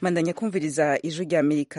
mandanya kumviriza ijwi rya amerika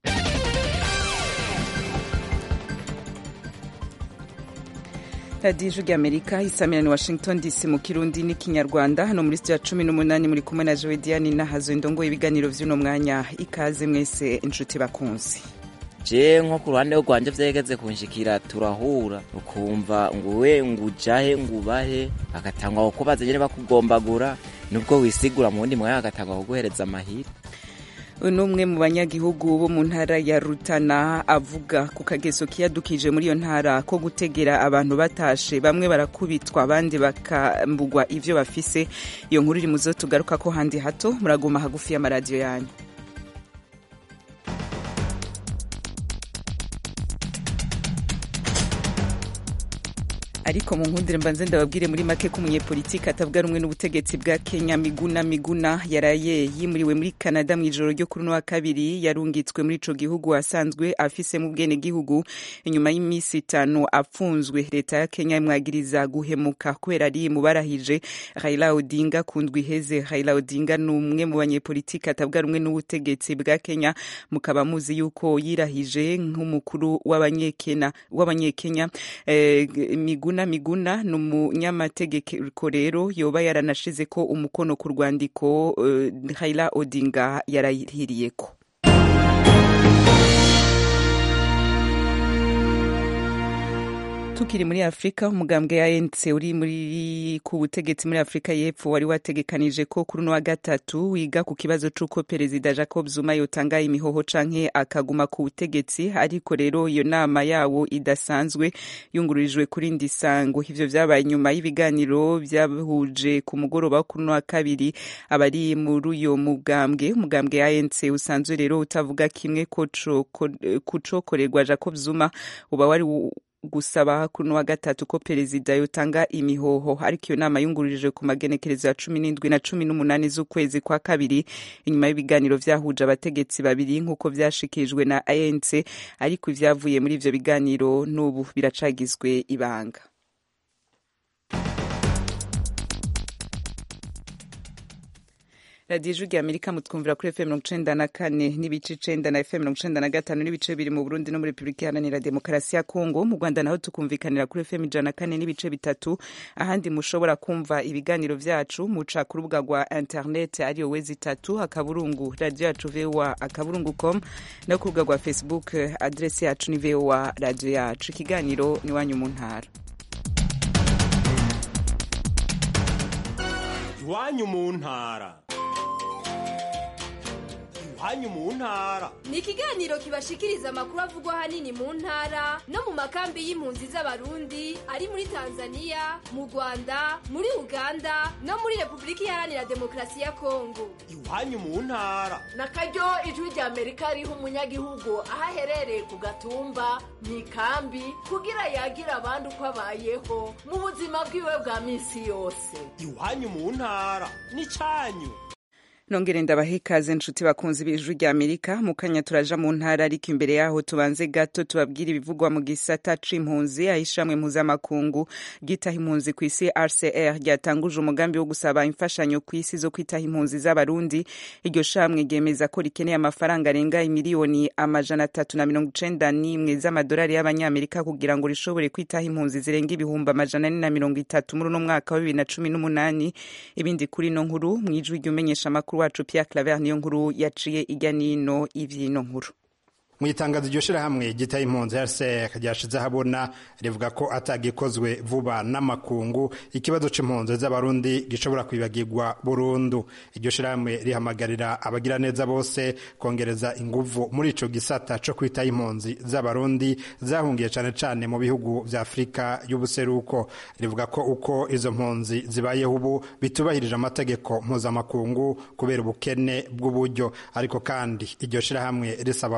radiyo ijwi rya amerika isamirani washington dc mu kirundi n'ikinyarwanda hano muri sitiyo ya cumi n'umunani muri kumwe na jowe diane nahazo indongoye ibiganiro vy'uno mwanya ikaze mwese inshuti bakunzi je nko ku ruhande rwanje vyegeze kunshikira turahura ukumva nguwe ngujahe ngubahe bagatangwa kukubaza nyene bakugombagura nubwo wisigura mu wundi mwanya bagatangwa kuguhereza amahira n'umwe mu banyagihugu bo mu ntara ya rutana avuga ku kageso kiyadukije muri iyo ntara ko gutegera abantu batashe bamwe barakubitwa abandi bakambugwa ivyo bafise iyo nkuru iri muzo tugaruka ko handi hato muraguma hagufi y'amaradiyo yanyu ariko mu nkundire mbanze ndababwire muri make ko umunyepolitiki atavuga rumwe n'ubutegetsi bwa kenya miguna miguna yaraye yimuriwe muri canada mu ijoro ryo kuri uno wa kabiri yarungitswe muri ico gihugu asanzwe afise mu bwene gihugu inyuma y'iminsi itanu apfunzwe leta ya kenya imwagiriza guhemuka kubera ari mubarahije raila odinga ku ndwi iheze raila odinga ni umwe mu banyepolitiki atavuga rumwe n'ubutegetsi bwa kenya mukaba muzi yuko yirahije nk'umukuru w'abanyekenya eh, miguna miguna miguna ni umunyamategeko rero yoba yaranashize ko umukono ku rwandiko uh, Raila Odinga yarahiriyeko tukiri muri afurika umugambwe ya ANC uri muri ku butegetsi muri afurika y'epfo wari wategekanije ko kuri uno wa gatatu wiga ku kibazo c'uko perezida jacob zuma yotanga imihoho canke akaguma ku butegetsi ariko rero iyo nama yawo idasanzwe yungururijwe kuri ndi sango ivyo vyabaye nyuma y'ibiganiro vyahuje ku mugoroba wo kuri uno wa kabiri abari muri uyo mugambwe umugambwe ya ANC usanzwe rero utavuga kimwe ko kucokorerwa jacob zuma uba wari gusaba kuri wa gatatu ko perezida yotanga imihoho ariko iyo nama yungururijwe ku magenekerezo ya cumi n'indwi na cumi n'umunani z'ukwezi kwa kabiri inyuma y'ibiganiro vyahuje abategetsi babiri nk'uko vyashikirijwe na ANC ariko ivyavuye muri ivyo biganiro n'ubu biracagizwe ibanga radiyo ijwi rya amerika mutwumvira kuri fm mirongo icenda na kane n'ibice icenda na fm mirongo icenda na gatanu n'ibice biri mu burundi no muri repubulika iharanira demokarasi ya kongo mu rwanda naho tukumvikanira kuri fm ijana na kane n'ibice bitatu ahandi mushobora kumva ibiganiro vyacu muca ku rubuga rwa internet ariyo wezi itatu akaburungu radiyo yacu voa akaburungu com no ku rubuga rwa facebook adresi yacu ni voa radiyo yacu ikiganiro ni wanyu mu ntara iwanyu mu ntara iwanyu mu ntara ni ikiganiro kibashikiriza amakuru avugwa ahanini mu ntara no mu makambi y'impunzi z'abarundi ari muri tanzania mu rwanda muri uganda no muri repubulika iharanira demokarasi ya kongo iwanyu mu ntara na karyo ijwi rya amerika riha umunyagihugu aho aherereye ku gatumba mu ikambi kugira yagira abandi uko abayeho mu buzima bwiwe bwa minsi yose iwanyu mu ntara ni cyanyu nongere ndabaha ikaze nshuti bakunzi b'ijwi rya amerika mu kanya turaja mu ntara ariko imbere yaho tubanze gato tubabwire ibivugwa mu gisata c'impunzi aho ishamwe mpuzamakungu ryitaha impunzi ku isi rcr ryatanguje umugambi wo gusaba imfashanyo ku isi zo kwitaha impunzi z'abarundi iryo shamwe ryemeza ko rikeneye amafaranga arenga imiliyoni amajana atatu na mirongo icenda n'imwe z'amadolari y'abanyamerika kugira ngo rishobore kwitaha impunzi zirenga ibihumbi amajana ane na mirongo itatu muri uno mwaka wa bibiri na cumi n'umunani ibindi kuri ino nkuru mw'ijwi ry'umenyesha amakuru wacu Pierre Claver niyo nkuru yaciye ijya nino ivyino nkuru mu itangazo iryo shirahamwe gitaye impunzi RCR ryashize ahabona rivuga ko atagikozwe vuba n'amakungu ikibazo c'impunzi z'abarundi gishobora kwibagirwa burundu iryo shirahamwe rihamagarira abagira neza bose kongereza inguvu muri ico gisata co kwitaho impunzi z'abarundi zahungiye cane cane mu bihugu vya Afrika y'ubuseruko rivuga ko uko izo mpunzi zibayeho ubu bitubahirije amategeko mpuzamakungu kubera ubukene bw'uburyo ariko kandi iryo shirahamwe risaba abafise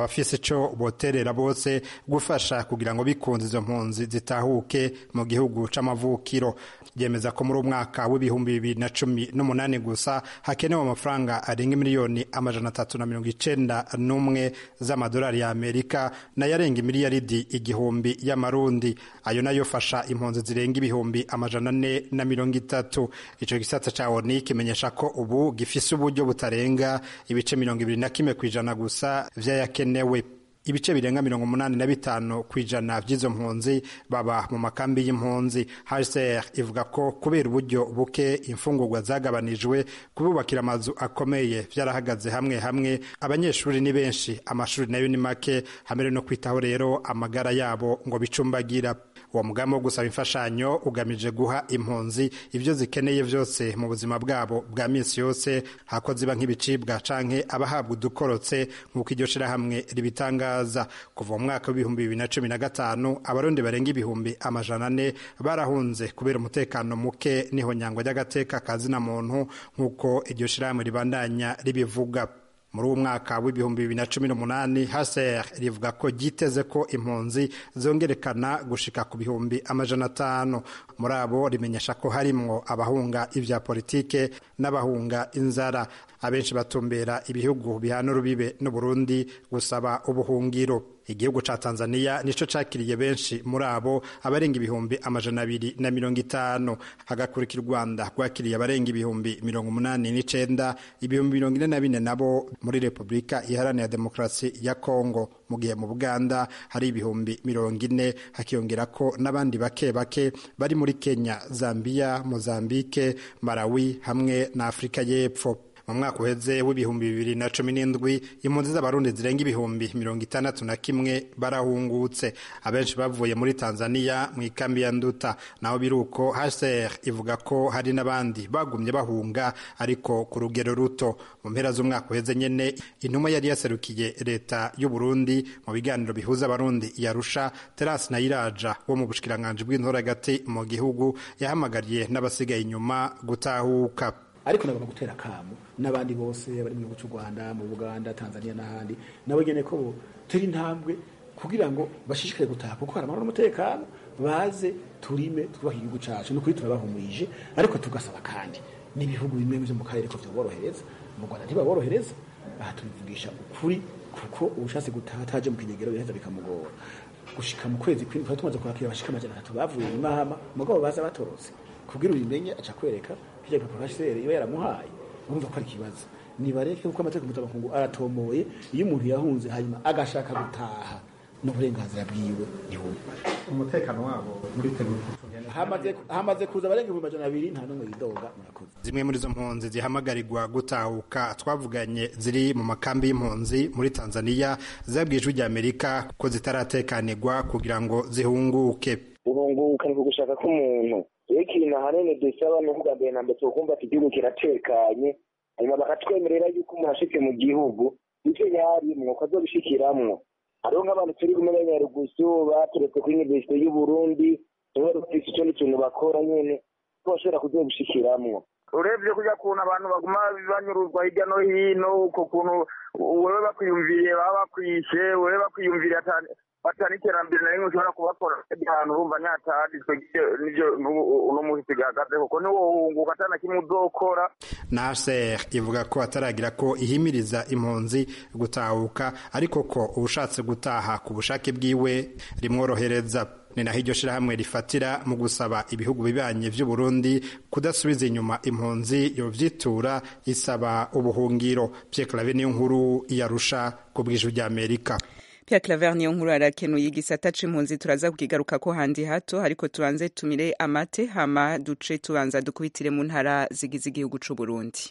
ico boterera bose gufasha kugira ngo bikunze izo mpunzi zitahuke mu gihugu c'amavukiro ryemeza ko muri umwaka w'ibihumbi bibiri na cumi n'umunani gusa hakenewe amafaranga arenga miliyoni amajana atatu na mirongo icenda n'umwe z'amadolari ya amerika nayo arenga miliyaridi igihumbi y'amarundi ayo nayo fasha impunzi zirenga ibihumbi amajana ane na mirongo itatu ico gisata ca oni kimenyesha ko ubu gifise uburyo butarenga ibice mirongo ibiri na kimwe kw'ijana gusa vy'ayakenewe ibice birenga mirongo umunani na bitanu ku ijana by'izo mpunzi baba mu makambi y'impunzi hcr ivuga ko kubera uburyo buke imfungurwa zagabanijwe kububakira amazu akomeye byarahagaze hamwe hamwe abanyeshuri ni benshi amashuri nayo ni make hamwe no kwitaho rero amagara yabo ngo bicumbagira uwo mugambi wo gusaba imfashanyo ugamije guha impunzi ibyo zikeneye byose mu buzima bwabo bwa minsi yose hako ziba nk'ibicibwa canke abahabwa udukorotse nk'uko iryo shirahamwe ribitangaza kuva mu mwaka w'ibihumbi bibiri na cumi na gatanu abarundi barenga ibihumbi amajana ane barahunze kubera umutekano muke niho nyangwa ry'agateka kazina muntu nk'uko iryo shirahamwe ribandanya ribivuga muri uwo mwaka w'ibihumbi bibiri na cumi n'umunani haser rivuga ko ryiteze ko impunzi zongerekana gushika ku bihumbi amajana atanu muri abo rimenyesha ko harimwo abahunga ibya politike n'abahunga inzara abenshi batumbera ibihugu bihana urubibe n'uburundi gusaba ubuhungiro igihugu ca tanzania nico cakiriye benshi muri abo abarenga ibihumbi amajana abiri na mirongo itanu hagakurikira u rwanda rwakiriye abarenga ibihumbi mirongo umunani n'icenda ibihumbi mirongo ine na bine nabo muri repubulika iharanira demokarasi ya kongo mu gihe mu buganda hari ibihumbi mirongo ine hakiyongera ko n'abandi bake bake bari muri kenya zambia mozambike malawi hamwe na afurika y'epfo mu mwaka uheze w'ibihumbi bibiri na cumi n'indwi impunzi z'abarundi zirenga ibihumbi mirongo itandatu na kimwe barahungutse abenshi bavuye muri tanzania mu ikambi ya nduta naho biri uko hcr ivuga ko hari n'abandi bagumye bahunga ariko ku rugero ruto mu mpera z'umwaka uheze nyene intumwa yari yaserukiye leta y'u burundi mu biganiro bihuza abarundi yarusha terasi nayiraja wo mu bushikiranganji bw'intora hagati mu gihugu yahamagariye n'abasigaye inyuma gutahuka ariko nagomba gutera akamu n'abandi bose bari mu gihugu cy'u rwanda mu buganda tanzania n'ahandi nabo nyene ko turi intambwe kugira ngo bashishikare gutaha kuko hari amahoro n'umutekano baze turime twubake igihugu cacu ni ukuri turabahumurije ariko tugasaba kandi n'ibihugu bimwe vyo mu karere ko vyoborohereza mu rwanda ntibaborohereza aha tubivugisha ukuri kuko ubushatse gutaha ataje mu kinyegero biraheza bikamugora gushika mu kwezi kw'indwi twari tumaze kwakira abashika amajana atatu bavuye i mahama mugabo baza batorotse kugira ubimenye aca kwereka kirya gipapuro hcr iba yaramuhaye urumva ko ari ikibazo nibareke kuko amategeko mpuzamakungu aratomoye iyo umuntu yahunze hanyuma agashaka gutaha n'uburenganzira bwiwe ntibumva umutekano wabo muri hamaze hamaze kuza abarenga ibihumbi amajana abiri nta n'umwe yidoga murakoze zimwe muri izo mpunzi zihamagarirwa gutahuka twavuganye ziri mu makambi y'impunzi muri tanzania zabwiye ijwi ry'amerika ko zitaratekanirwa kugira ngo zihunguke guhunguka ni ugushaka k'umuntu rero ikintu ahanini dusaba ni ukuvuga mbere na mbere tukumva ati igihugu kiratekanye hanyuma bakatwemerera yuko umuntu ashitse mu gihugu ivyo yarimwo ko azobishikiramwo hariho nk'abantu turi kumwe banyarugusu baturetse kuri universite y'uburundi nibo rufise ico n'ikintu bakora nyene ko bashobora kuzobishikiramwo urebye kurya kuntu abantu baguma banyuruzwa hirya no hino uko kuntu wewe bakwiyumviriye baba bakwishe wewe bakwiyumviriye batana iterambere na rimwe ushobora kubakora ahantu urumva nyatadi twegire nivyo uno muhisi gahagaze kuko niwohunguka atana kimwe uzokora naser ivuga ko ataragira ko ihimiriza impunzi gutahuka ariko ko ubushatse gutaha ku bushake bwiwe rimworohereza ni naho iryo shirahamwe rifatira mu gusaba ibihugu bibanye vy'uburundi kudasubiza inyuma impunzi yovyitura isaba ubuhungiro pierre clave niyo nkuru yarusha ku bw'ijwi ry'amerika Pierre Claver niyo nkuru arakenuye igisata c'impunzi turaza kukigaruka ko handi hato ariko tubanze tumire amate hama duce tubanza dukubitire mu ntara zigize igihugu c'u Burundi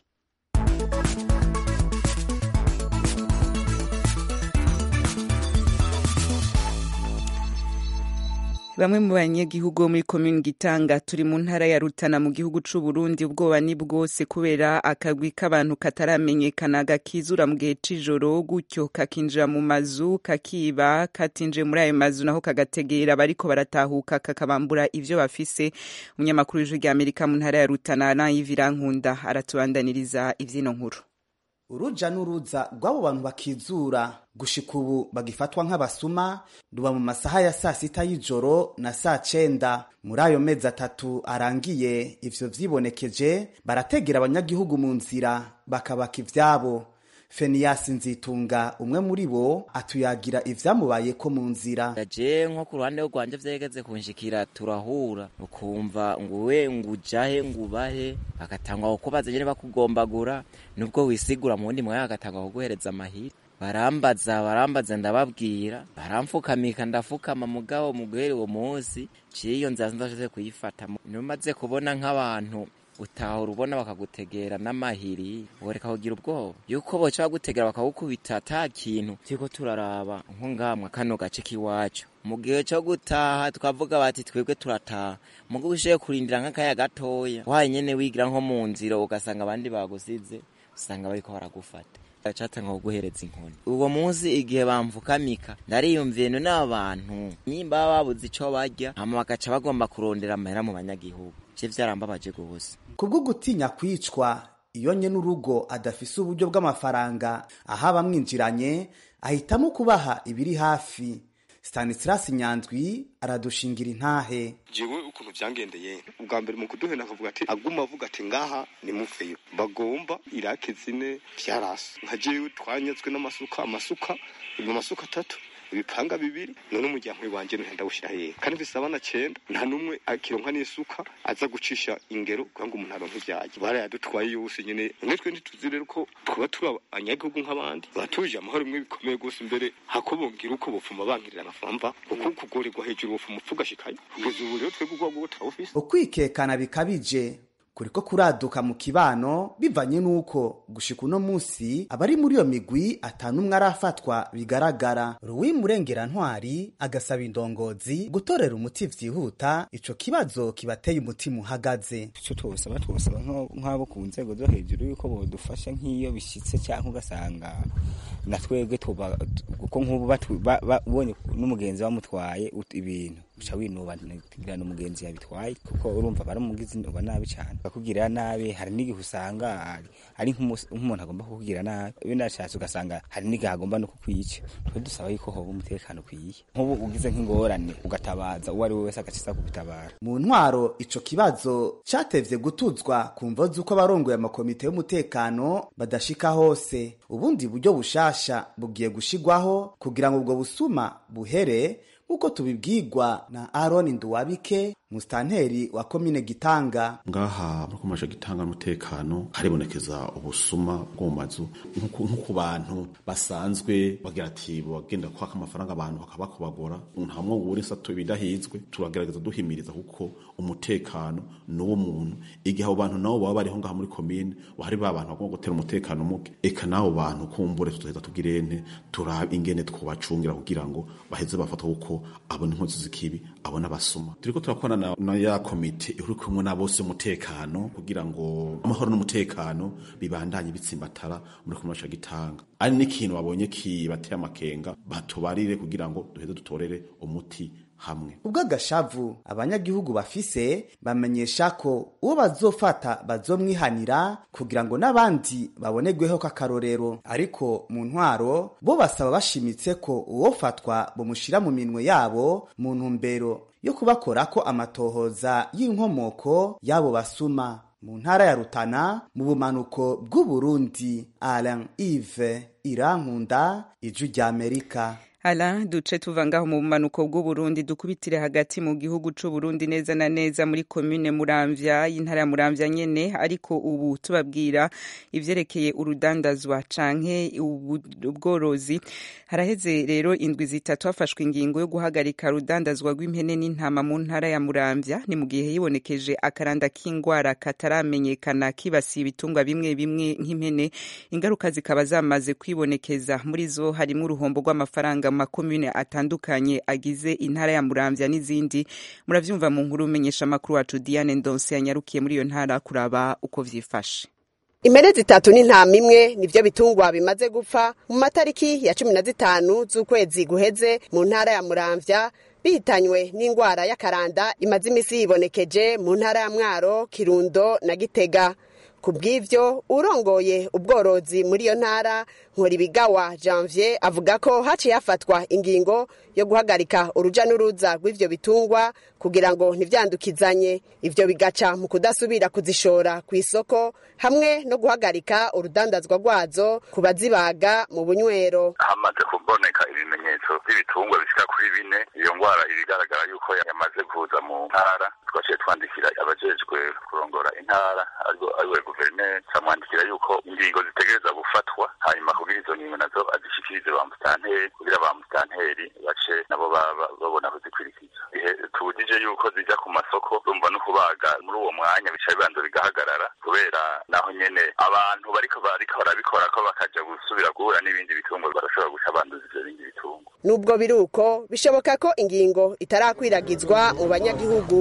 bamwe mu banyagihugu bo muri komini gitanga turi mu ntara ya rutana mu gihugu c'u Burundi ubwoba ni bwose kubera akagwi k'abantu kataramenyekana gakizura mu gihe c'ijoro gutyo kakinjira mu mazu kakiba katinjiye muri ayo mazu naho kagategera bariko baratahuka kakabambura ivyo bafise umunyamakuru w'ijwi rya amerika mu ntara ya rutana nayivira nkunda aratubandaniriza ivyino nkuru uruja n'uruza rw'abo bantu bakizura gushika ubu bagifatwa nk'abasuma ruba mu masaha ya saa sita y'ijoro na saa cenda muri ayo mezi atatu arangiye ivyo vyibonekeje barategera abanyagihugu mu nzira bakabaka ivyabo feniyasi nzitunga umwe muri bo atuyagira ivyamubayeko mu nzira je nko ku ruhande rwanje vyegeze kunshikira turahura ukumva nguwe ngujahe ngubahe bagatangwa kukubaza nyene bakugombagura nubwo wisigura mu wundi mwanya bagatangwa kuguhereza amahiri barambaza barambaza ndababwira baramfukamika ndafukama mugabo muguhere uwo munsi ciye iyo nzira ndashoze kuyifata numaze kubona nk'abantu utahora ubona bakagutegera n'amahiri woreka kugira ubwoba yuko boca bagutegera bakagukubita ata kintu turiko turaraba nko ngamwe kano gace k'iwacu mu gihe co gutaha twavuga bati twebwe turataha mugo ushoboye kurindira nk'akaya gatoya waye nyene wigira nko mu nzira ugasanga abandi bagusize usanga bariko baragufata catanga kuguhereza inkoni uwo munsi igihe bamfukamika ndariyumviye none aba bantu nyimba baba babuze ico barya hama bagaca bagomba kurondera amahera mu banyagihugu je vyarambabaje gose kubwo gutinya kwicwa iyo nye n'urugo adafise uburyo bw'amafaranga aho abamwinjiranye ahitamo kubaha ibiri hafi stanislas nyanzwi aradushingira intahe jewe ukuntu vyangendeye ubwa mbere mu kuduhena akavuga ati aguma avuga ati ngaha ni mufeyo bagomba irake zine vyarasa nka jewe twanyazwe n'amasuka amasuka mu masuka atatu ibipanga bibiri none umuryango wanje nuhenda gushira hehe kandi mfise abana cenda nta n'umwe akironka n'isuka aza gucisha ingero kugira ngo umuntu aronke ivyaje barayadutwaye yose nyene none twe ntituzi rero ko twaba turi abanyagihugu nk'abandi batuje amahoro imwe bikomeye gose imbere hakobongira uko bopfuma bankirira amafamba kuko kugorerwa hejuru bopfuma upfa ugashikayo kugeza ubu rero twebwe ubwabo butawufise ukwikekana bikabije kuriko kuraduka mu kibano bivanye n'uko gushika uno musi abari muri iyo migwi atanumwe arafatwa bigaragara ruwi murengera ntwari agasaba indongozi gutorera umuti vyihuta ico kibazo kibateye umutima uhagaze ico twosaba twosaba nk'abo ku nzego zo hejuru yuko bodufasha nk'iyo bishitse canke ugasanga na twebwe kuko nk'ubu ubonye n'umugenzi bamutwaye ibintu uca winuba kugira n'umugenzi yabitwaye kuko urumva baramugize uba nabi cyane bakugirira nabi hari n'igihe usanga ari nk'umuntu agomba kukugirira nabi binashatse ugasanga hari n'igihe agomba no kukwica twe dusaba yuko hoba umutekano ukwiye nk'ubu ugize nk'ingorane ugatabaza uwo ari we wese agaciza kugutabara mu ntwaro ico kibazo catevye gutuzwa ku mvo z'uko abarongoye amakomite y'umutekano badashika hose ubundi buryo bushasha bugiye gushigwaho kugira ngo ubwo busuma buhere nk'uko tubibwirwa na Aaron Nduwabike musitanteri wa komine Gitanga ngaha muri komasha Gitanga n'umutekano haribonekeza ubusuma bwo mu mazu nko ku bantu basanzwe bagira ati bagenda kwaka amafaranga abantu bakabakobagora nta mwongo uri sato ibidahizwe turagerageza duhimiriza kuko umutekano n'uwo muntu igihe abo bantu nabo baba bariho ngaha muri komine hari ba bantu bagomba gutera umutekano muke eka n'abo bantu kumbure tutaheza tugirente turaba ingene twobacungira kugira ngo baheze bafatwa kuko abona inkozi z'ikibi abona abasuma turiko turakorana na, na ya komite iri kumwe na bose umutekano kugira ngo amahoro n'umutekano bibandanye bitsimbatara muri kumwe gitanga ari n'ikintu babonye kibateye amakenga batubarire kugira ngo duheze dutorere umuti hamwe ubwo agashavu abanyagihugu bafise bamenyesha ko uwo bazofata bazomwihanira kugira ngo n'abandi babonerweho k'akarorero ariko mu ntwaro bo basaba bashimitse ko uwofatwa bamushira mu minwe yabo mu ntumbero yo kubakorako amatohoza y'inkomoko y'abo basuma mu ntara ya rutana mu bumanuko bw'uburundi alain ive irankunda ijwi ry'amerika Ala duce tuva ngaho mu bumanuko bw'Uburundi dukubitire hagati mu gihugu c'u Burundi neza na neza muri commune Muramvya y'intara ya Muramvya nyene ariko ubu tubabwira ivyerekeye urudandazwa canke ubworozi haraheze rero indwi zitatu hafashwe ingingo yo guhagarika rudandazwa rw'impene n'intama mu ntara ya Muramvya ni mu gihe hibonekeje akaranda k'ingwara kataramenyekana kibasiye ibitungwa bimwe bimwe nk'impene ingaruka zikaba zamaze kwibonekeza muri zo harimo uruhombo rw'amafaranga makomune atandukanye agize intara ya Muramvya n'izindi muravyumva mu nkuru umenyesha amakuru wacu Diane Ndonse yanyarukiye muri iyo ntara kuraba uko vyifashe impene zitatu n'intama imwe nivyo bitungwa bimaze gupfa mu matariki ya cumi na zitanu z'ukwezi guheze mu ntara ya Muramvya bihitanywe n'ingwara y'akaranda imaze imisi yibonekeje mu ntara ya Mwaro Kirundo na Gitega ku bw'ivyo urongoye ubworozi muri iyo ntara nkoribigawa janvier avuga ko haciye hafatwa ingingo yo guhagarika uruja n'uruza rw'ivyo bitungwa kugira ngo ntivyandukizanye ivyo bigaca mu kudasubira kuzishora ku isoko hamwe no guhagarika urudandazwa rwazo ku bazibaga mu bunywero hamaze kuboneka ibimenyetso by'ibitungwa bishika kuri bine iyo ngwara ibigaragara yuko yamaze kuza mu ntara twaciye twandikira abajejwe kurongora intara ariwe guverineri camwandikira yuko ingingo zitegereza gufatwa hanyuma kugira izo ngingo nazo azishikirize ba musitanteri kugira ba musitanteri bace nabo babona kuzikwirikiza ihe tubujije yuko zija ku masoko urumva no kubaga muri uwo mwanya bica bibanza bigahagarara kubera naho nyene abantu bariko bariko barabikora ko bakaja gusubira guhura n'ibindi bitungwa barashobora guca banduza ivyo bindi bitungwa nubwo biri uko bishoboka ko ingingo itarakwiragizwa mu banyagihugu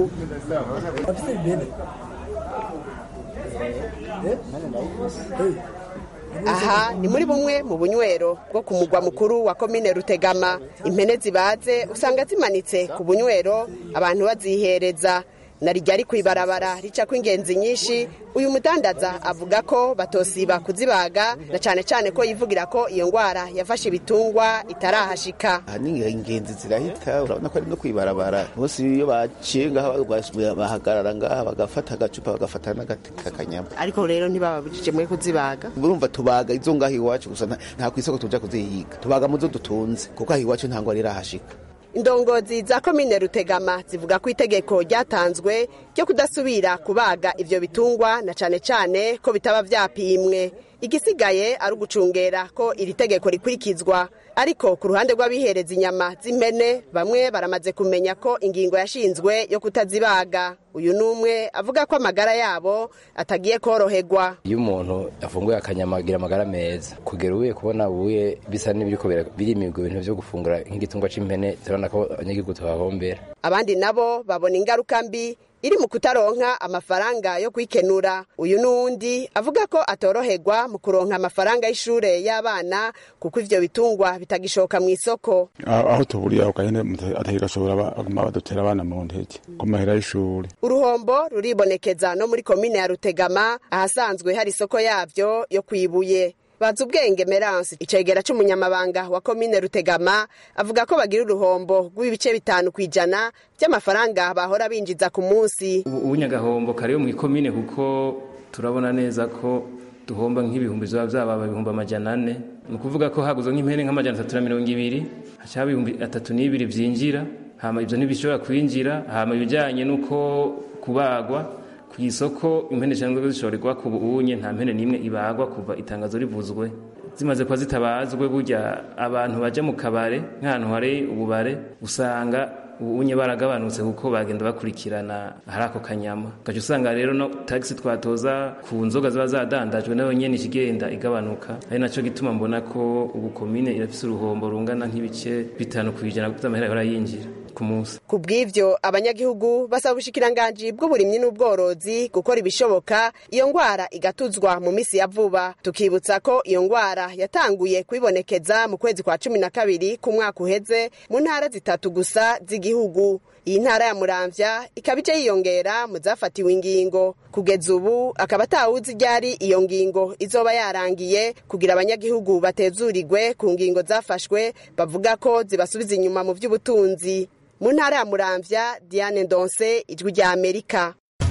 aha ni muri bumwe mu bunywero bwo ku mugwa mukuru wa komine rutegama impene zibaze usanga zimanitse ku bunywero abantu bazihereza na rijya ku ibarabara ricako ingenzi nyinshi uyu mudandaza avuga ko batosiba kuzibaga na cyane cyane ko yivugira ko iyo ndwara yafashe ibitungwa itarahashika aha ni ingenzi zirahita urabona ko ari no kwibarabara bose iyo baciye ngaha bahagarara ngaha bagafata agacupa bagafata n'agati k'akanyama ariko rero ntibababujije mwe kuzibaga urumva tubaga izo ngaho iwacu gusa nta ku isoko tuja kuzihiga tubaga mu zo dutunze kuko aho iwacu nta ngwara irahashika indongozi za komine rutegama zivuga ko itegeko ryatanzwe ryo kudasubira kubaga ivyo bitungwa na cane cane ko bitaba vyapimwe igisigaye ari ugucungera ko iri tegeko rikurikizwa ariko ku ruhande rw'abihereza inyama z'impene bamwe baramaze kumenya ko ingingo yashinzwe yo kutazibaga uyu n'umwe avuga ko amagara yabo atagiye koroherwa iyo umuntu afunguye akanyama agira amagara meza kugera ubuye kubona ubuye bisa n'ibiriko birimirwa ibintu vyo gufungura nk'igitungwa c'impene turabona ko abanyagihugu tuhahombera abandi nabo babona ingaruka mbi iri mu kutaronka amafaranga yo kwikenura uyu n'uwundi avuga ko atoroherwa mu kuronka amafaranga y'ishure y'abana kuko ivyo bitungwa bitagishoka mu isoko aho tuburiye ako gahene atagashobora baguma badutera abana mu ntege ku mahera y'ishure uruhombo ruribonekeza no muri komine ya rutegama ahasanzwe hari isoko yavyo yo kwibuye bazi ubwenge meranse icegera c'umunyamabanga wa komine rutegama avuga ko bagira uruhombo rw'ibice bitanu ku ijana by'amafaranga bahora binjiza ku munsi ubunyagahombo kariyo mu ikomine kuko turabona neza ko duhomba nk'ibihumbi biba byababa ibihumbi amajana ane ni ukuvuga ko haguzwe nk'impene nk'amajana atatu na mirongo ibiri hacaho ibihumbi atatu n'ibiri byinjira hama ibyo ntibishobora kwinjira hama ibijyanye n'uko kubagwa ku isoko impene cyangwa zishorerwa ku buunye nta mpene n'imwe ibagwa kuva itangazo rivuzwe zimaze kuba zitabazwe burya abantu baje mu kabare nk'ahantu hari ububare usanga ubunye baragabanutse kuko bagenda bakurikirana hari ako kanyama ugaca usanga rero no tagisi twatoza ku nzoga ziba zadandajwe nayo nyene ikigenda igabanuka ari naco gituma mbona ko ubu komine irafise uruhombo rungana nk'ibice bitanu kw'ijana vy'amahera yahora yinjira ku munsi ku bw'ivyo abanyagihugu basaba ubushikiranganji bw'uburimyi n'ubworozi gukora ibishoboka iyo ngwara igatuzwa mu misi ya vuba tukibutsa ko iyo ngwara yatanguye kwibonekeza mu kwezi kwa cumi na kabiri ku mwaka uheze mu ntara zitatu gusa z'igihugu iyi ntara ya muramvya ikaba ije yiyongera mu zafatiwe ingingo kugeza ubu akaba atawuzi ryari iyo ngingo izoba yarangiye kugira abanyagihugu batezurigwe ku ngingo zafashwe bavuga ko zibasubiza inyuma mu vy'ubutunzi mu ntara ya muramvya diane ndonse ijwi rya amerika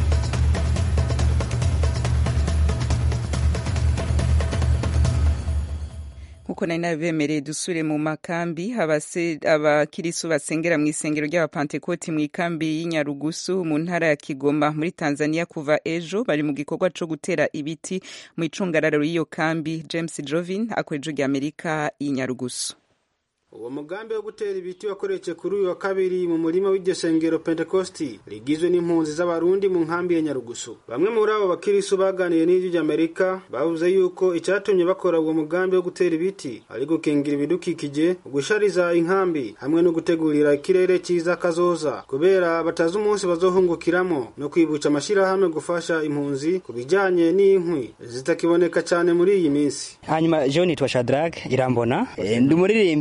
nkuko nari nabibemereye dusure mu makambi abakirisu basengera mu isengero ry'abapantekoti mu ikambi y'inyarugusu mu ntara ya kigoma muri tanzania kuva ejo bari mu gikorwa co gutera ibiti mu icungararo y'iyo kambi james jovin akoreje rya amerika y'inyarugusu uwo mugambi wo gutera ibiti wakoretse kuri uyu wa kabiri mu murima w'iryo sengero pentekosti rigizwe n'impunzi z'abarundi mu nkambi ya nyarugusu bamwe muri abo bakirisu baganiye n'ijwi ry'amerika bavuze yuko icyatumye bakora uwo mugambi wo gutera ibiti ari gukingira ibidukikije gushariza inkambi hamwe no gutegurira ikirere cyiza kazoza kubera batazi umunsi bazohungukiramo no kwibutsa amashyirahamwe gufasha impunzi ku bijyanye n'inkwi zitakiboneka cyane muri iyi minsi hanyuma jean nitwa shadrack irambona ndi umuririmbyi mu ishenga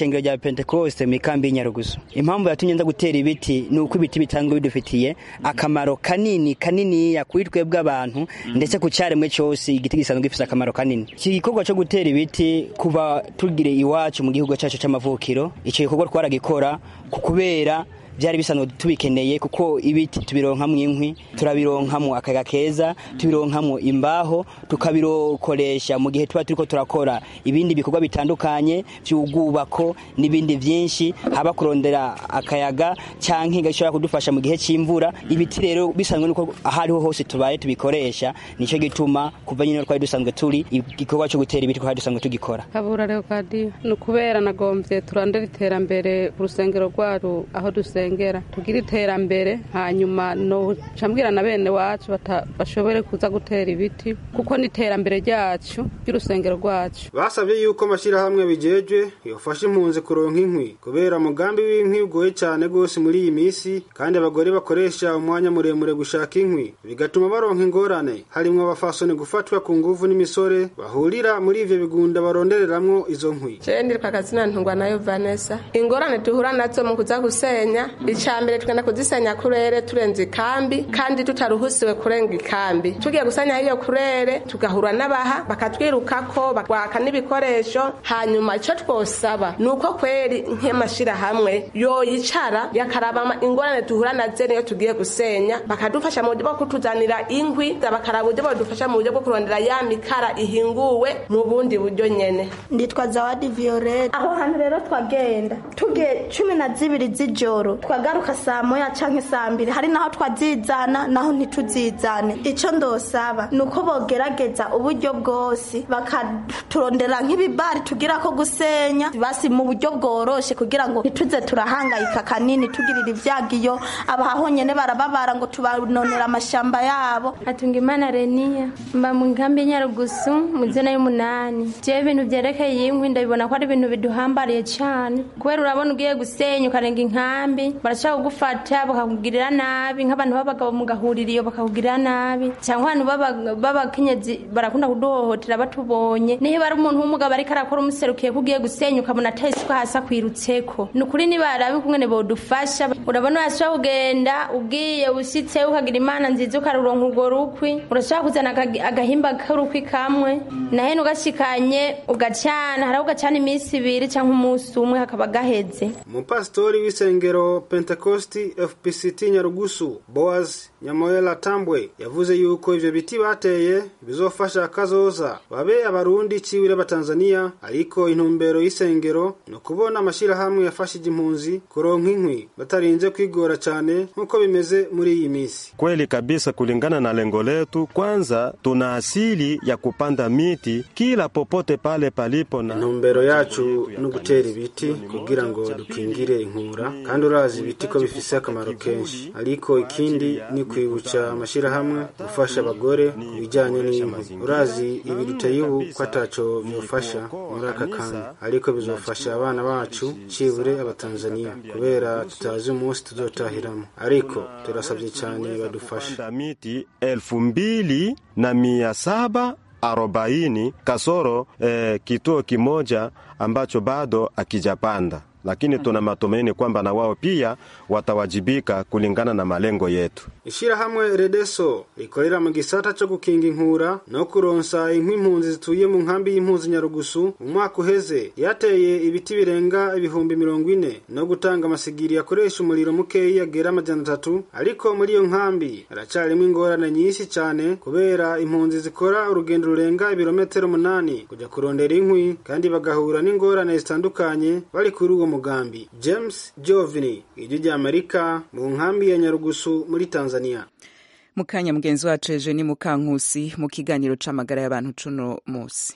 ishengero rya pentekoste mu ikambi y'inyarugusu impamvu yatumye nza gutera ibiti ni uko ibiti bitanzwe bidufitiye akamaro kanini kaniniya kuri twebwe abantu ndetse ku cyaremwe cyose igiti gisanzwe gifite akamaro kanini iki gikorwa cyo gutera ibiti kuva tugire iwacu mu gihugu cyacu cy'amavukiro icyo gikorwa twaragikora ku kubera byari bisanzwe tubikeneye kuko ibiti tubironkamwo inkwi turabironkamwo akayaga keza tubironkamwo imbaho tukabirokoresha mu gihe tuba turiko turakora ibindi bikorwa bitandukanye by'ubwubako n'ibindi byinshi haba kurondera akayaga canke gashobora kudufasha mu gihe c'imvura ibiti rero bisanzwe nuko ahariho hose tubaye tubikoresha nico gituma kuva nyine twari dusanzwe turi igikorwa cyo gutera ibiti twari dusanzwe tugikora kabura leokadiyo ni ukubera nagomvye turondera iterambere ku rusengero rwacu aho dusengera tugire iterambere hanyuma noca mbwira na bene wacu bashobore kuza gutera ibiti kuko ni iterambere ryacu ry'urusengero rwacu basabye yuko amashyirahamwe bijejwe yofasha impunzi kuronka inkwi kubera umugambi w'inkwi ugoye cyane rwose muri iyi minsi kandi abagore bakoresha umwanya muremure gushaka inkwi bigatuma baronka ingorane harimwo abafasoni gufatwa ku nguvu n'imisore bahurira muri ivyo bigunda barondereramwo izo nkwi jewe ndirika akazina ntungwa nayo vanessa ingorane duhura nazo mu kuza gusenya icya mbere tugenda kuzisenya kurere turenze ikambi kandi tutaruhusiwe kurenga ikambi tugiye gusenya iyo kurere tugahura n'abaha bakatwirukako bakwaka n'ibikoresho hanyuma icyo twosaba ni uko kweri nk'amashyirahamwe yoyicara yakaraba ingorane duhura nazo niyo tugiye gusenya bakadufasha mu buryo bwo kutuzanira inkwi bakaraba uburyo badufasha mu buryo bwo kurondera ya mikara ihinguwe mu bundi buryo nyene nditwa zawadi violette aho hantu rero twagenda tugiye cumi na zibiri z'ijoro twagaruka saa moya canke saa mbiri hari naho twazizana naho ntituzizane ico ndosaba ni uko bogerageza uburyo bwose bakaturondera nk'ibibari tugira ko gusenya basi mu buryo bworoshe kugira ngo ntituze turahangayika kanini tugirira ivyago iyo abaho nyene barababara ngo tubanonera amashamba yabo atunga imana reniya mba mu nkambi y'inyarugusu mu zina y'umunani jewe ibintu vyerekeye inkwi ndabibona ko ari ibintu biduhambariye cane kubera urabona ugiye gusenya ukarenga inkambi barashaka kugufata bakakugirira nabi nk'abantu b'abagabo mugahurira iyo bakakugirira nabi cyangwa abantu b'abakenyezi barakunda kuduhohotera batubonye niba ari umuntu w'umugabo ariko arakora umuserukiye ko ugiye gusenya ukabona atari isuka hasi akwirutseko ni ukuri nibarabe kumwe bodufasha urabona urashobora kugenda ugiye ushyitse ukagira imana nziza ukaruronka urwo rukwi urashobora kuzana agahimba k'urukwi kamwe nahene ugashikanye ugacana hariho ugacana iminsi ibiri cyangwa umunsi umwe hakaba gaheze umupasitori w'isengero pentekosti fpct nyarugusu boaz nyamoyela tambwe yavuze yuko ivyo biti bateye bizofasha akazoza babe abarundi ciwire batanzania ariko intumbero y'isengero ni ukubona amashirahamwe yafashije impunzi kuronka inkwi batarinze kwigora cane nk'uko bimeze muri iyi misi kweli kabisa kulingana na lengo letu kwanza tuna asili ya kupanda miti kila popote pale palipo na intumbero yacu ni ugutera ibiti kugira ngo dukingire inkura kandi urazi ibiti ko bifise akamaro kenshi ariko ikindi ni kwibutsa amashirahamwe gufasha abagore ku bijyanye n'inkwi urazi ibi duteye ubu ko ataco vyofasha muri aka kanya ariko bizofasha abana bacu cibure abatanzaniya kubera tutazi umunsi tuzotahiramo ariko turasabye cyane badufasha miti elfu mbili na mia saba arobaini kasoro eh, kituo kimoja ambacho bado akijapanda lakini tuna matumaini kwamba na wao pia watawajibika kulingana na malengo yetu. Ishirahamwe Redeso rikorera mu gisata cyo gukinga inkura no kuronsa inkwi impunzi zituye mu nkambi y'impunzi Nyarugusu mu mwaka uheze yateye ibiti birenga ibihumbi mirongo ine no gutanga amasigiri yakoresha umuriro mukeyi yagera amajana atatu ariko muri iyo nkambi haracarimo ingorane nyinshi cyane kubera impunzi zikora urugendo rurenga ibirometero munani kujya kurondera inkwi kandi bagahura n'ingorane zitandukanye bari kuri uwo mugambi James Jovini ijwi rya Amerika mu nkambi ya Nyarugusu muri Tanzania mukanya mugenzi wacu ejo ni mukankusi mu kiganiro c'amagara y'abantu cuno musi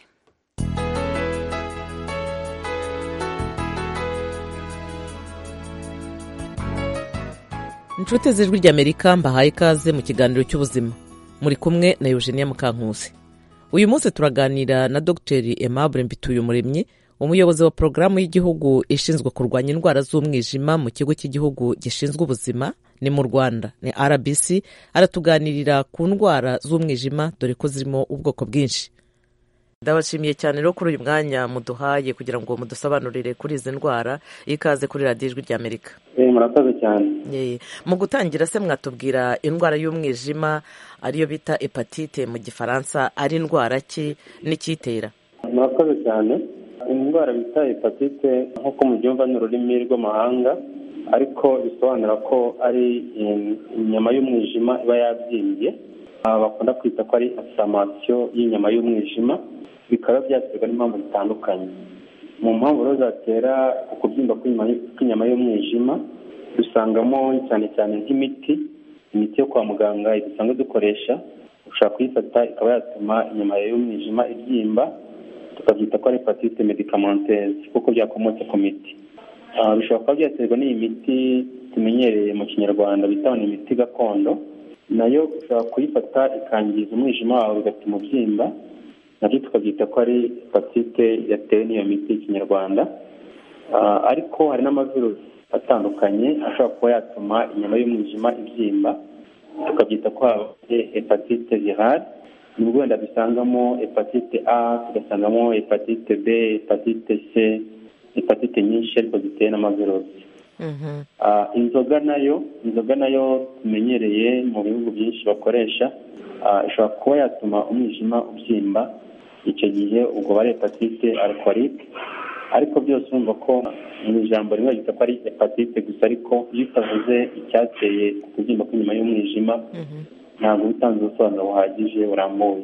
inshuti z'ijwi ry'amerika mbahaye ikaze mu kiganiro cy'ubuzima muri kumwe na eugenia mukankusi uyu munsi turaganira na dogiteri aimable mbituyumuremyi umuyobozi wa porogaramu y'igihugu ishinzwe kurwanya indwara z'umwijima mu kigo cy'igihugu gishinzwe ubuzima ni mu rwanda ni rbc aratuganirira ku ndwara z'umwijima dore ko zirimo ubwoko bwinshi ndabashimiye cyane rero kuri uyu mwanya muduhaye kugira ngo mudusobanurire kuri izi ndwara ikaze kuri radiyo ijwi ry'amerika murakoze cyane mu gutangira se mwatubwira indwara y'umwijima ariyo bita hepatite mu gifaransa ari indwara ki n'icyitera murakoze cyane indwara bita hepatite nk'uko mubyumva ni ururimi rw'amahanga ariko bisobanura ko ari inyama y'umwijima iba yabyimbye bakunda kwita ko ari asamasiyo y'inyama y'umwijima bikaba byaterwa n'impamvu zitandukanye mu mpamvu rero zatera ukubyimba kw'inyama y'umwijima dusangamo cyane cyane nk'imiti imiti yo kwa muganga dusanzwe dukoresha ushobora kuyifata ikaba yatuma inyama y'umwijima ibyimba tukabyita ko ari hepatite medikamenteze kuko byakomotse ku miti bishobora kuba byaterwa n'iyi miti tumenyereye mu kinyarwanda bita ni imiti gakondo nayo ushobora kuyifata ikangiza umwijima wawe bigatuma ubyimba nabyo tukabyita ko ari hepatite yatewe n'iyo miti y'ikinyarwanda ariko hari n'amavirusi atandukanye ashobora kuba yatuma inyama y'umwijima ibyimba tukabyita ko habaye hepatite virale nubwo wenda dusangamo hepatite a tugasangamo hepatite b hepatite c hepatite nyinshi ariko zitewe n'amavirusi inzoga nayo inzoga nayo tumenyereye mu bihugu byinshi bakoresha ishobora kuba yatuma umwijima ubyimba icyo gihe ubwo bari hepatite alcoholique ariko byose urumva ko mu ijambo rimwe ryita ko ari hepatite gusa ariko iyo utavuze icyateye kubyimba kw'inyuma y'umwijima ntabwo utanze ubusobanuro buhagije burambuye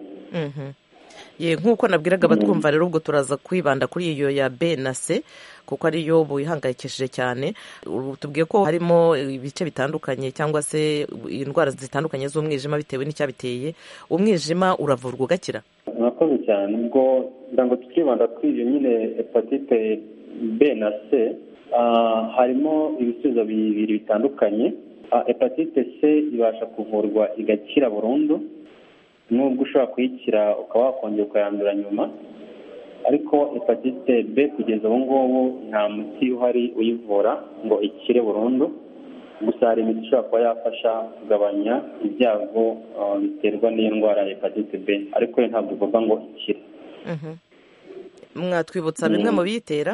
ye nk'uko nabwiraga abatwumva rero ubwo turaza kwibanda kuri iyo ya b na c kuko ariyo buyihangayikishije cyane tubwiye ko harimo ibice bitandukanye cyangwa se indwara zitandukanye z'umwijima bitewe n'icyabiteye umwijima uravurwa ugakira murakoze cyane ubwo kugira ngo tukibanda kuri iyo nyine hepatite b na c harimo ibisubizo bibiri bitandukanye hepatite c ibasha kuvurwa igakira burundu nubwo ushobora kuyikira ukaba wakongera ukayandura nyuma ariko hepatite b kugeza ubu ngubu nta muti uhari uyivura ngo ikire burundu gusa hari imiti ishobora kuba yafasha kugabanya ibyago biterwa n'iyo ndwara ya hepatite b ariko yo ntabwo ivuga ngo ikire mwatwibutsa bimwe mu biyitera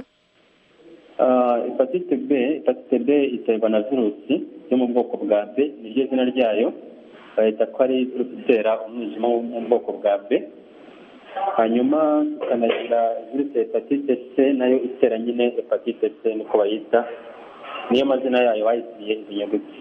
hepatite b hepatite b iterwa na virusi yo mu bwoko bwa b niryo zina ryayo bahita ko ari virusi itera umwijima wo mu bwoko bwa b hanyuma tukanagira virusi hepatite c nayo itera nyine hepatite c niko bayita niyo mazina yayo bayitiriye izi nyuguti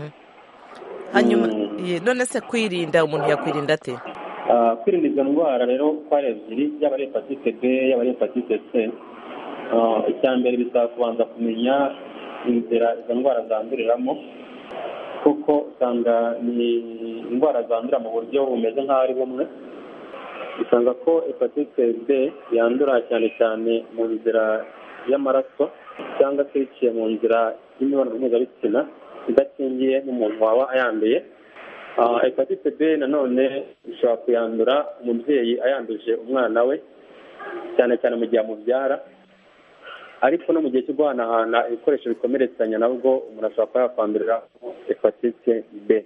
hanyuma none se kwirinda umuntu yakwirinda ate kwirinda izo ndwara rero uko ari ebyiri yaba ari hepatite b yaba ari hepatite c icya mbere bisaba kubanza kumenya inzira izo ndwara zanduriramo kuko usanga ni indwara zandurira mu buryo bumeze nk'aho ari bumwe usanga ko hepatite b yandura cyane cyane mu nzira y'amaraso cyangwa se biciye mu nzira y'imibonano mpuzabitsina idakingiye n'umuntu waba ayanduye hepatite b nanone ishobora kuyandura umubyeyi ayanduje umwana we cyane cyane mu gihe amubyara ariko no mu gihe cyo guhanahana ibikoresho bikomeretsanya nabwo umuntu ashobora kuba yakwandurira hepatite b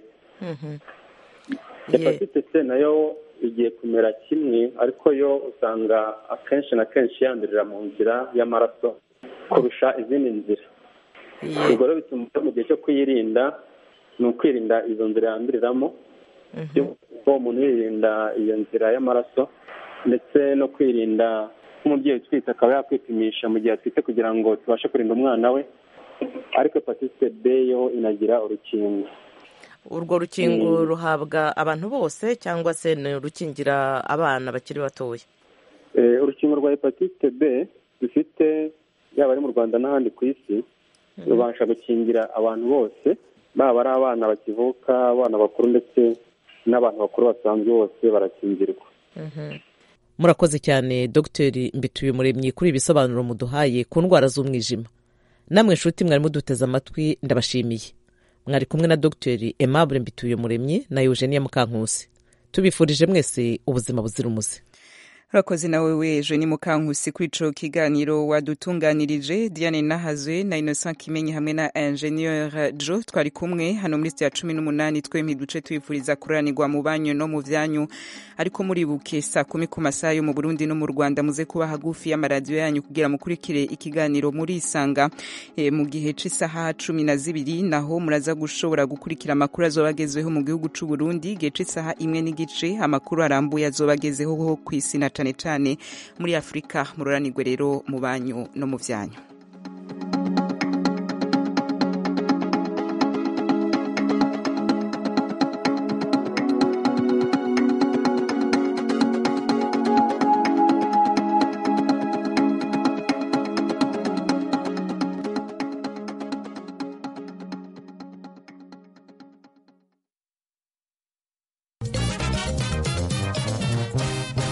hepatite c nayo igiye kumera kimwe ariko yo usanga akenshi na kenshi yandurira mu nzira y'amaraso kurusha izindi nzira ubwo rero bituma mu gihe cyo kuyirinda ni ukwirinda izo nzira yanduriramo ko umuntu yirinda iyo nzira y'amaraso ndetse no kwirinda nk'umubyeyi utwite akaba yakwipimisha mu gihe atwite kugira ngo tubashe kurinda umwana we ariko hepatite b yo inagira urukingo urwo rukingo ruhabwa abantu bose cyangwa se ni urukingira abana bakiri batoya urukingo rwa hepatite b dufite yaba ari mu rwanda n'ahandi ku isi rubasha gukingira abantu bose baba ari abana bakivuka abana bakuru ndetse n'abantu bakuru basanzwe bose barakingirwa murakoze cyane dogiteri mbituye umuremyi kuri ibisobanuro muduhaye ku ndwara z'umwijima namwe inshuti mwari muduteze amatwi ndabashimiye mwari kumwe na dogiteri Aimable mbituye umuremyi na eugenia mukankusi tubifurije mwese ubuzima buzira umuze urakoze nawe weje ni mukankusi kuri ico kiganiro wadutunganirije diane nahazwe na innocent kimenyi hamwe na ingenieur jo twari kumwe hano muri sitiya cumi n'umunani twempi duce twifuriza kuranirwa mu banyu no mu vyanyu ariko muribuke saa kumi ku masaha yo mu burundi no mu rwanda muze kuba hagufi y'amaradiyo yanyu kugira mukurikire ikiganiro murisanga e, mu gihe c'isaha cumi na zibiri naho muraza gushobora gukurikira amakuru azoba agezweho mu gihugu c'uburundi igihe c'isaha imwe n'igice amakuru arambuye azoba agezeho kw'isi na cane cane muri afurika mururanirwe rero mu banyu no mu vyanyu